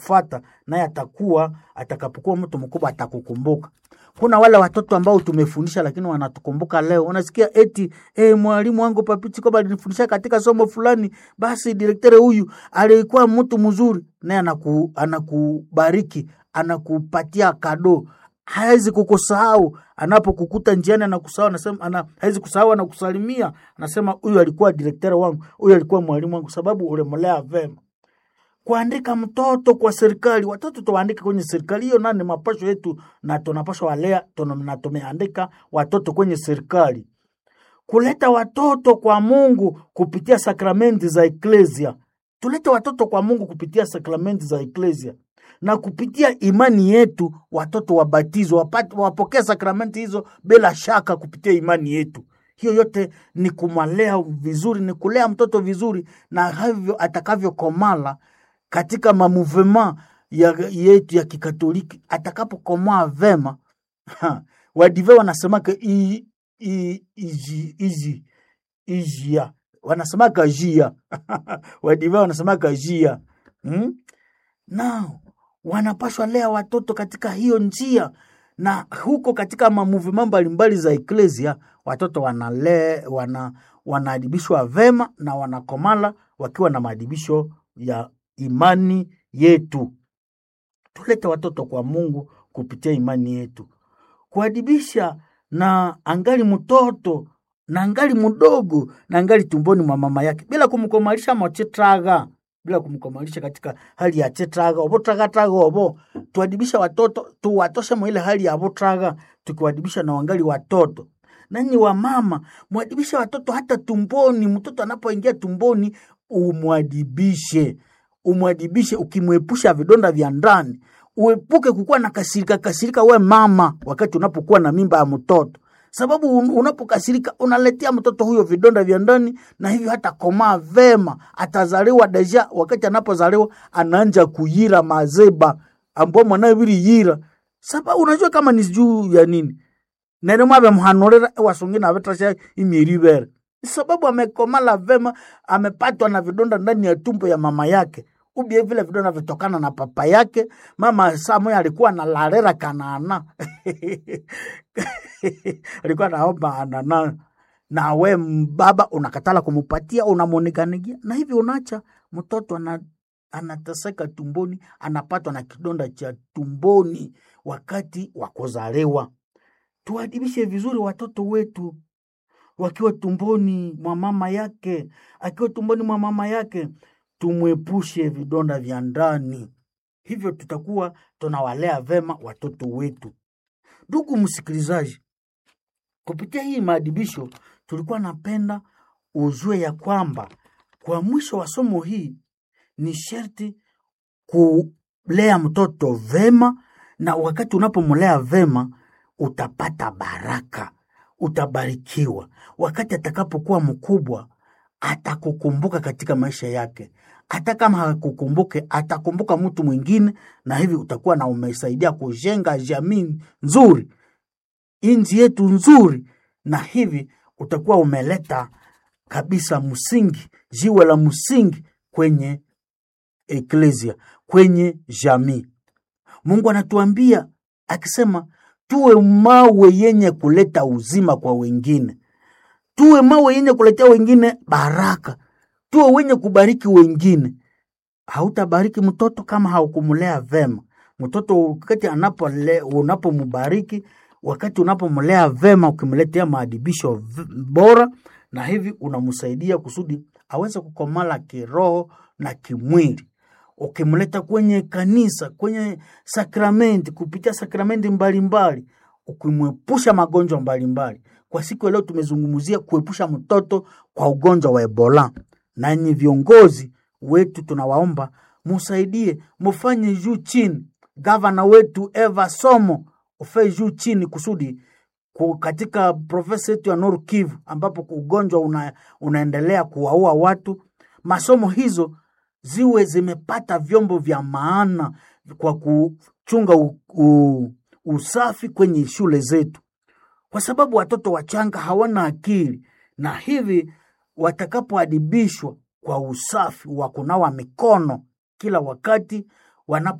fata naye atakuwa atakapokuwa mtu mkubwa atakukumbuka. Kuna wale watoto ambao tumefundisha lakini wanatukumbuka leo. Unasikia eti eh, mwalimu wangu Papiti kwamba alinifundisha katika somo fulani, basi direktere huyu alikuwa mtu mzuri, naye anaku, anakubariki anakupatia kado hawezi kukusahau anapokukuta njiani, anakusahau anasema, ana, hawezi kusahau anakusalimia, anasema huyu alikuwa direktere wangu, huyu alikuwa mwalimu wangu, sababu ulimlea vema. Kuandika mtoto kwa serikali, watoto tuwaandike kwenye serikali, hiyo nani mapasho yetu, na tunapaswa walea na tumeandika watoto kwenye serikali. Kuleta watoto kwa Mungu kupitia sakramenti za eklesia, tulete watoto kwa Mungu kupitia sakramenti za eklesia na kupitia imani yetu watoto wabatizwe, wapokee sakramenti hizo bila shaka kupitia imani yetu. Hiyo yote ni kumwalea vizuri, ni kulea mtoto vizuri, na havyo atakavyokomala katika mamuvema ya, yetu ya Kikatoliki, atakapokomaa vema wadive wanasemaka izi ijia wanasemaka jia wadive wanasemaka jia hmm? nao wanapashwa lea watoto katika hiyo njia, na huko katika mamuvima mbalimbali za eklesia watoto wanale wana wanaadibishwa vema na wanakomala wakiwa na maadibisho ya imani yetu. Tulete watoto kwa Mungu kupitia imani yetu, kuadibisha na angali mtoto na angali mdogo na angali tumboni mwa mama yake bila kumkomalisha mochetraga bila kumkomalisha katika hali ya chetraga obo traga traga obo. Tuadibisha watoto tuwatoshe mwa ile hali ya botraga, tukiwadibisha na wangali watoto. Nanyi wa mama mwadibisha watoto hata tumboni. Mtoto anapoingia tumboni, umwadibishe, umwadibishe, ukimwepusha vidonda vya ndani. Uepuke kukuwa na kasirika kasirika, we mama, wakati unapokuwa na mimba ya mtoto sababu unapokasirika unaletea mtoto huyo vidonda vya ndani, na hivyo hata komaa vema, atazaliwa deja. Wakati anapozaliwa anaanja kuyira mazeba ambao mwanawe vili yira, sababu unajua kama ni juu ya nini nene mwabe mhanorera wasongina avetasha imieri ibere, sababu amekomala vema, amepatwa na vidonda ndani ya tumbo ya mama yake ubie vile vidonda vitokana na papa yake. Mama saa moya alikuwa na larera kanaana alikuwa naomba anana, na we baba unakatala kumupatia, unamoneganigia na hivi unacha mtoto ana, anateseka tumboni, anapatwa na kidonda cha tumboni wakati wa kuzaliwa. Tuadibishe vizuri watoto wetu wakiwa tumboni mwa mama yake, akiwa tumboni mwa mama yake tumwepushe vidonda vya ndani, hivyo tutakuwa tunawalea vema watoto wetu. Ndugu msikilizaji, kupitia hii maadibisho tulikuwa napenda ujue ya kwamba kwa mwisho wa somo hii ni sherti kulea mtoto vema, na wakati unapomlea vema utapata baraka, utabarikiwa. Wakati atakapokuwa mkubwa atakukumbuka katika maisha yake. Hata kama hakukumbuke, atakumbuka mtu mwingine, na hivi utakuwa na umesaidia kujenga jamii nzuri, nchi yetu nzuri, na hivi utakuwa umeleta kabisa msingi, jiwe la msingi kwenye eklesia, kwenye jamii. Mungu anatuambia akisema, tuwe mawe yenye kuleta uzima kwa wengine tuwe mawe yenye kuletea wengine baraka, tuwe wenye kubariki wengine. Hautabariki mtoto kama haukumlea vema. Mtoto wakati anapole, unapombariki wakati unapomlea vema, ukimletea maadibisho bora, na hivi unamsaidia kusudi aweze kukomala kiroho na kimwili. Ukimleta kwenye kanisa, kwenye sakramenti, kupitia sakramenti mbalimbali, ukimwepusha magonjwa mbalimbali kwa siku ya leo tumezungumzia kuepusha mtoto kwa ugonjwa wa Ebola. Nanyi viongozi wetu tunawaomba musaidie, mufanye juu chini. Gavana wetu Eva Somo ufe juu chini kusudi katika profesa yetu ya Nord Kivu ambapo ugonjwa una, unaendelea kuwaua watu, masomo hizo ziwe zimepata vyombo vya maana kwa kuchunga u, u, usafi kwenye shule zetu kwa sababu watoto wachanga hawana akili, na hivi watakapoadibishwa kwa usafi wa kunawa mikono kila wakati, wana